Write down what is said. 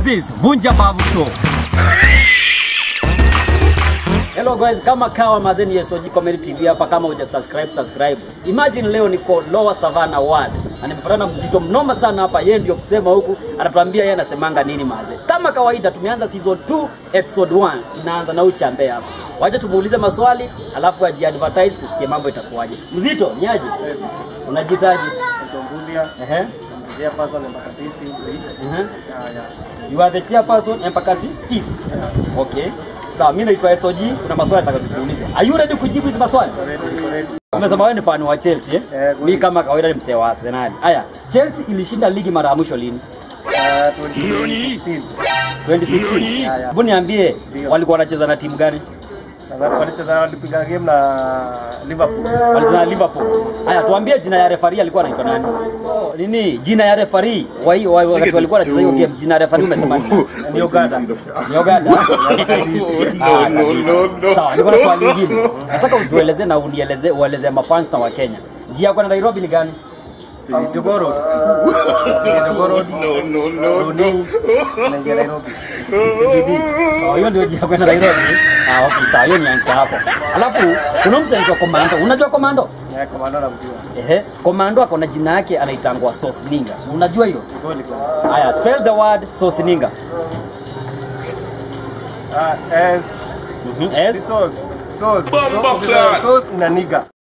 is Vunja Babu Show. Hello guys, kama kawa mazeni ya SOG Comedy TV hapa, kama uja subscribe subscribe. Imagine leo niko Lower Savannah Ward na nimepatana mzito mnoma sana hapa. Yeye ndio kusema huku, anatuambia yeye anasemanga nini maze. Kama kawaida, tumeanza season 2 episode 1, tunaanza na uchambe hapa. Wacha tumuulize maswali alafu ajiadvertise tusikie mambo itakuwaje. Mzito, niaje? Unajitaji? Mtombulia, Ehe. mzee person mpaka sisi. Ehe. Haya. You are the chairperson Mpakasi East. Okay. Sawa, mimi naitwa SOG, kuna maswali nataka kukuuliza. Are you ready kujibu hizi maswali? Correct, correct. Umesema wewe ni fan wa Chelsea eh? Eh, Mimi kama kawaida ni msee wa Arsenal. Haya, Chelsea ilishinda ligi mara ya mwisho lini? Ah, 2016. 2016. Ya, ya. Hebu niambie Ndio. walikuwa wanacheza na timu gani? Sasa walicheza walipiga game na Liverpool. Walicheza na Liverpool. Haya, tuambie jina ya referee alikuwa anaitwa nani? Nini? Jina ya referee wa hiyo wa- wakati walikuwa wanacheza hiyo game, jina ya referee umesema nini? Ni Uganda. Ni Uganda. Ah, kabisa. Sawa, niko na swali lingine. Nataka utueleze na unieleze ueleze mafans na wa Kenya. Njia ya kwenda Nairobi ni gani? Jogoro. Jogoro. No, no, no, no. Naingia Nairobi. CBD. Oh, hiyo ndio njia ya kwenda Nairobi. Ah, okay, sawa, hiyo ni answer hapo. Alafu kuna mtu anaitwa Komando. Unajua Komando? Ya komando na mjua. Ehe, Komando ako na jina yake anaitangwa Sauce Ninga. Unajua hilo? Goli kwa. Haya, spell the word Sauce Ninga. Ah, S. Mhm. S Sauce. Sauce. Sauce ina niga.